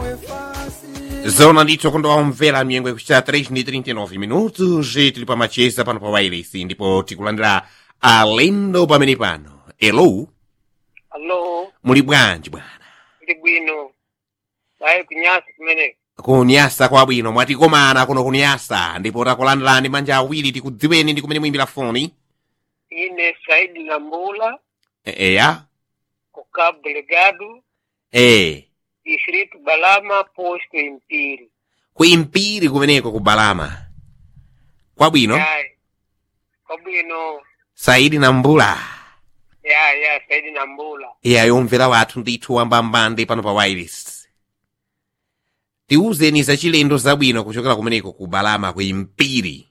zona ndithu kundowamvera myengo ikuchita 3 ndi 39 minutos tili pamacheza pano pa wireless ndipo tikulandira alendo pamene pano elo Allo, muli bwanji bwana ndi bwino. Ayi kunyasa kumeneko. kunyasa kwabwino mwatikomana kuno kunyasa ndipo takulandirani manja awiri tikudziweni ndi kumene muyimbira foni Ine Saidi Lambula, E- eya ku Cabo Delgado, e distrito Balama, posto Impiri. kuimpiri kumeneko ku balama kwabwino Ayi. Kwabwino. saidi na mbula Ya, ya, Saidi Lambula. iyayo mvera wathu ndithu wambambande pano pa wireless tiwuzeni za chilendo zabwino kuchokera kumeneko ku balama ku impiri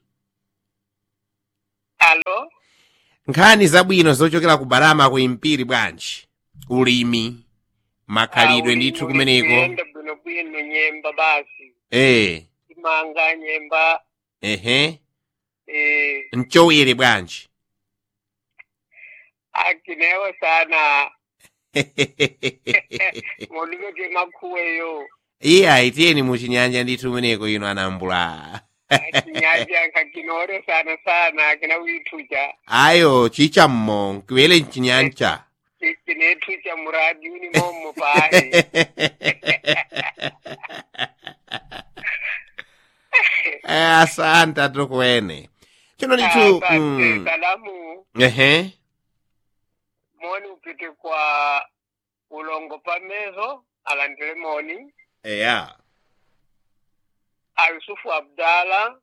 Allo, nkhani zabwino zochokera ku balama ku impiri bwanji ulimi makhalidwe ndithu kumeneko Kuyenda bwino bwino nyemba basi. eh Imanga nyemba, ehe eh, mchowere bwanji akinewa sana. Muliveke makhuweyo. iye aitiyeni muchinyanja ndithu kumeneko ino anambula Chinyanja kakinore sana sana, kina wituja. ayo chichammo nkiwele mchinyanja kinethucha muradi uni momo paye Eh, asante atukuene chino ndithu Asante, mm, salamu ehe moni upite kwa ulongo pamezo alandile moni eya ayusufu abdala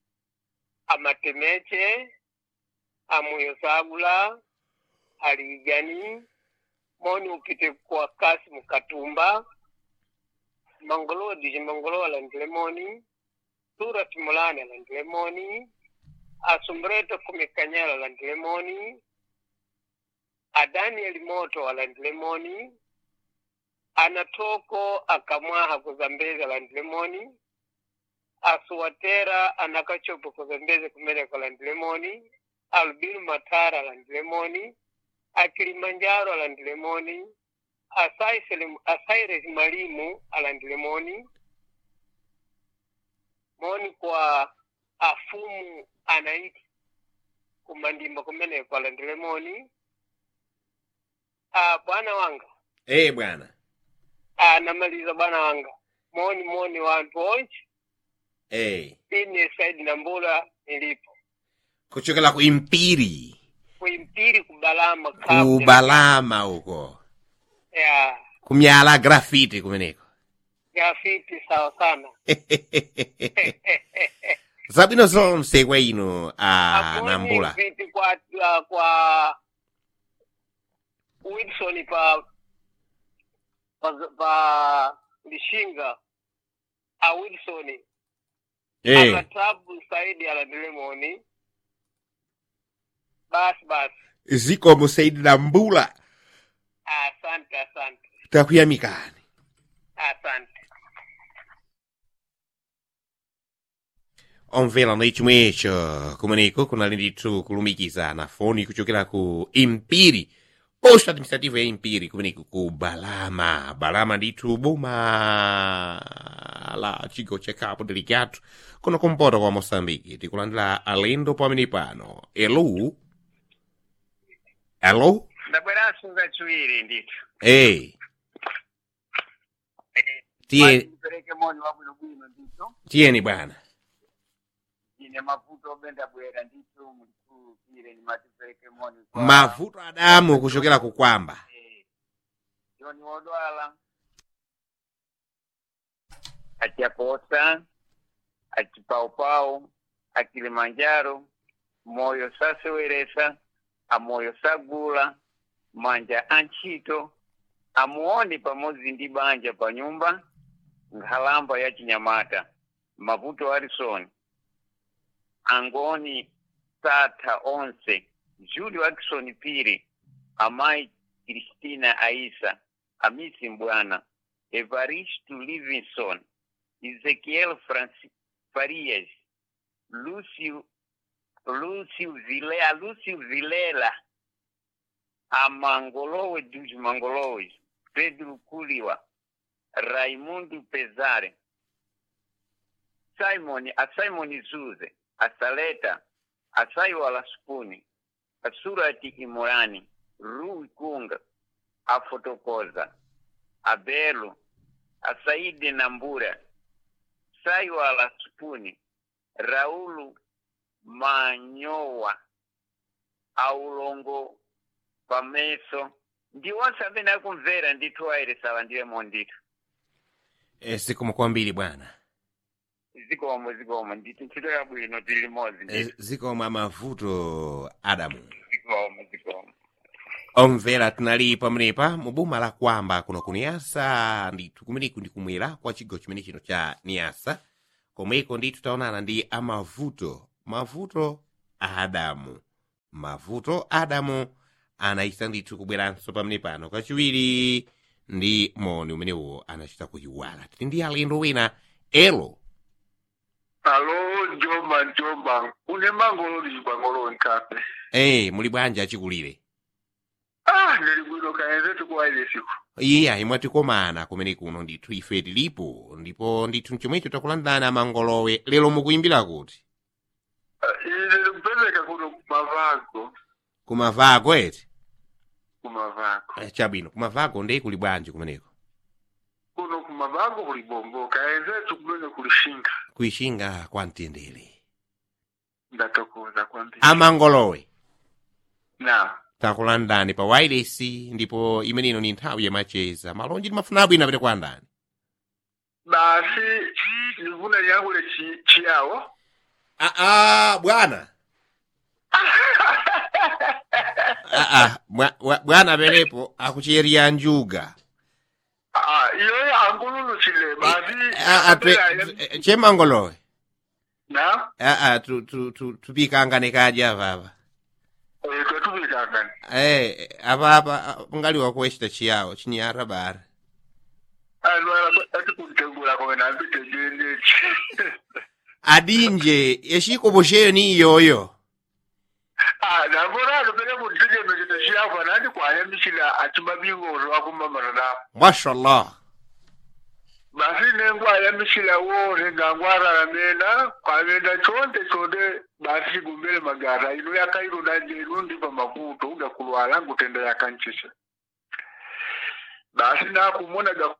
amatemeche amuyo sagula aligani moni upite kwa kasimu katumba mangolo diji mangolo alandile moni surat mulani alandile moni asumbrete kumikanyela alandile moni adanieli moto alandile moni anatoko akamwaha kuzambezi alandile moni asuwatera anakachopo kuzambeze kumeleka alandile moni albinu matara alandile moni akilimanjaro alandile moni Asaisele- asaires malimu alandile moni moni kwa afumu anaiti kumandimba kumeneko alandile moni ah, bwana wanga eh bwana ah, namaliza bwana wanga moni moni wantu onchi eh ine saidi na mbula nilipo kuchokera ku impiri kuimpiri kubalama ku balama uko ya kumyala grafiti kumeneko grafiti sawa sana zabwino zonse kwa ino a Amoni nambula viti kwa uh, kwa Wilson pa pa, pa lishinga a Wilson eh akatabu saidi alandilemoni basi basi zikomo saidi nambula asante asante takuyamikani asante omvera ndi chomwecho kumeneko kunali ndithu kulumikizana foni kuchokera ku impiri posta administrative ya impiri kumeneko ku balama balama ndithu boma la chigawo cha cabo delgado kuno kumpoto kwa moçambique tikulandira alendo pamene pano elo elo ndabweranso ngachiwiri ndithu eh tiye pereke moni wabwinobwino ndithu tiyeni bwana ine mavuto obenda bwera ndithu mulikupire nimatipereke moni kwa- mavuto adamu kuchokera kukwamba Eh, joni wodwala achiaposa achipaupau akilimanjaro moyo saseweresa amoyo sagula manja antchito amuoni pamodzi ndi banja pa nyumba nkhalamba ya chinyamata mavuto arisoni angoni satha onse julio akison piri amayi kristina aisa amisi mbwana evaristo livingston ezequiel Franci- farias lúcio lúcio vilela lúcio vilela a mangolowe dos mangoloes pedro culiwa raimundo pezare simon a simon zuze a saleta a saiwala spuni a surati imorani rui kunga a fotokoza a belo a saidi nambura saiwala spuni raulu manyowa a ulongo pameso ndi onse amene akumvera ndithu ayeresala ndiyemo ndithu e, zikomo kwambiri bwana zikomo zikomo ndithu ntchito yabwino tili limodzi e, ndithu zikomo amavuto adamu zikomo zikomo omvera tinali pamenepa mu boma la kwamba kuno ku niyasa ndithu kumeneku ndikumwera kwa chigawo chimene chino cha niyasa komweko ndithu taonana ndi amavuto mavuto a adamu mavuto a adamu anayisa ndithu kubweranso pamene pano kachiwiri ndi moni umenewo anachita kuyiwala tili ndi alendo wina elo alo njomba njomba une mangololi kwangoloni kape e muli bwanji achikulire ah ndili bwino kaenze tikuwaile siku iye ayi mwatikomana kumene kuno ndithu ife tilipo ndipo ndithu mchomwecho takulandana mangolowe lero mukuyimbira kuti Ah, ine likupezeka kuno kumavago kumavako eti kumavago Eh, chabwino kumavako ndi kuli bwanji kumeneko kuno kumavago kuli bombo kaenze tukumene kulishinga kuishinga kwa mtendere ndatokoza kwambiri amangolowe na takulandani pa wireless ndipo imenino ni nthawi yamacheza malonji timafuna abwino apite kwa ndani basi ndifuna liyangule chi- chiyawo aa bwana aa bwa- bwa- bwana penepo akuchiyeriya njuga ah iyoyo angululuchile basi Ah, ah, twe- kapela- eh, chemangolowe na aa tu- tu- tu- tupikangane kadya apapa eh, twetupikangani eh apapa ngaliwa kuwechita chiyawo chinyara bara alwala atikuntegula kome nambite jendechi adinje yexikopo ni iyoyo Ah, nambonalo pele kuntegemekete chiyava nandi kwayambisila atimabingolo akumamana mashallah basi nengwayambisila wone ngangwaralamena kwamenda chonde chonde basi chikumbele magara ino yakairo nanje inundi pamakuto ugakulwala ngutenda yakanchisa basi nakumuonaga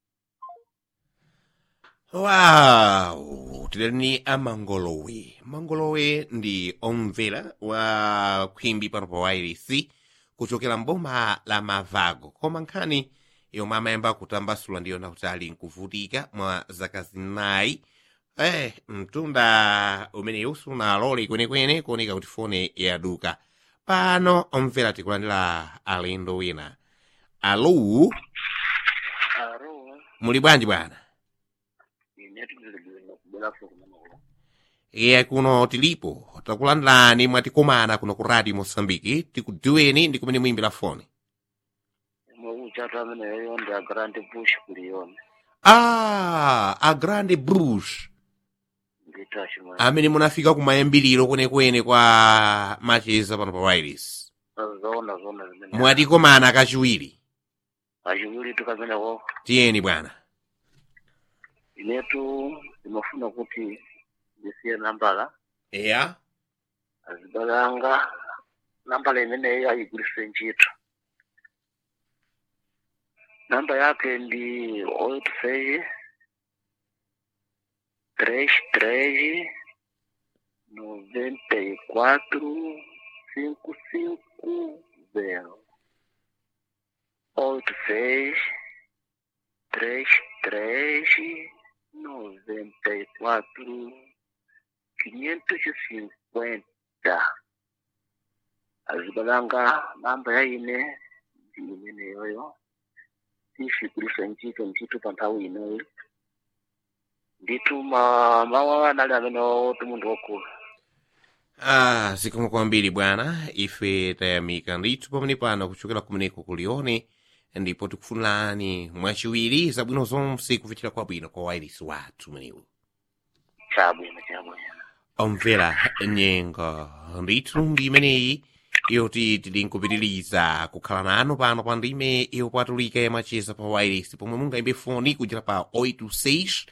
wow tileni ni amangolowe mangolowe ndi omvera wa khwimbi pano pa wairisi kuchokera mboma la mavago koma nkhani yomwe amayamba kutambasula ndiyona kuti ali nkuvutika mwa zaka zinayi eh mtunda umeneyu sunalole kwenekwene kuoneka kuti fone yaduka pano omvera tikulandira alendo wina alo aro muli bwanji bwana ine tizilibwino kubwerafu kumeneko iye kuno tilipo takulandani mwatikomana kuno ku radio mosambiki tikudziweni ndi kumene muyimbira foni imwe uchatu ameneyo ndi a grand bush kuliyona ah a grande brush ndithu achimwe amene munafika kumayambiriro kwenekwene kwa macheza pano pa wireless zoona zoona zimene mwatikomana kachiwiri achiwiri tukameneko tiyeni bwana inetu imafuna kuti ndisiye nambala eya azibalanga nambala imeneyo ayigwirise ntchito namba yake ndi oito seis três três noventa e quatro cinco cinco zero oito seis três três noventa e quatro quinhentos e cinquenta azibalanga namba yaine ndi imeneyoyo sifigulisa ntchito ntchito pa nthawi ineyo ndithu ma mawu anali amene oti munthu wokula ah zikomo kwambiri bwana ife tayamika ndithu pamene pano kuchokera kumeneko kulione ndipo tikufunirani mwachiwiri zabwino zonse kufikira kwabwino kwa wireless wathu umenewu chabwino chabwino omvera nyengo ndithu ndi imeneyi yoti tili nkupitiriza kukhala nanu pano pa ndime yopatulika yamacheza pa wireless pomwe mungayimbe foni kuchera pa 86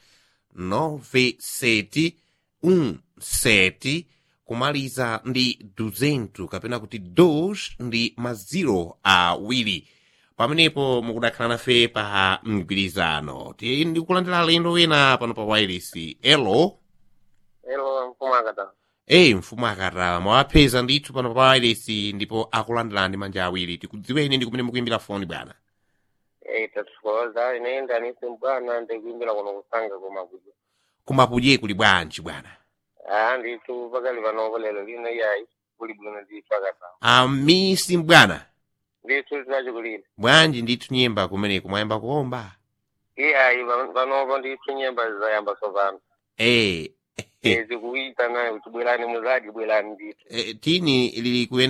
97 17 kumaliza ndi 200 kapena kuti 2 ndi maziro awiri pamenepo mukudakhala nafe pa mgwirizano ti ndikulandira lendo wina pano pa wireless elo elo mfumu akata eyi mfumu akata mwawapeza ndithu pano pa wireless ndipo akulandirani manja awiri tikudziweni ndi kumene mukuimbira foni bwana eyi tatikoza ine ndanisi mbwana ndikuimbira kuno kusanga kumakuja kumapudye kuli bwanji bwana ah ndithu pakali panopo lero lino iyayi kuli bwino ndithu akata amisi mbwana ndithu tinachikulira bwanji ndithu nyemba kumeneko mwayamba kuomba iyayi pa- panopo ndithu nyemba zayamba sopano eh zikuita nayo kuti bwerani muzadi bwerani ndithu eh, tini lili kuyenda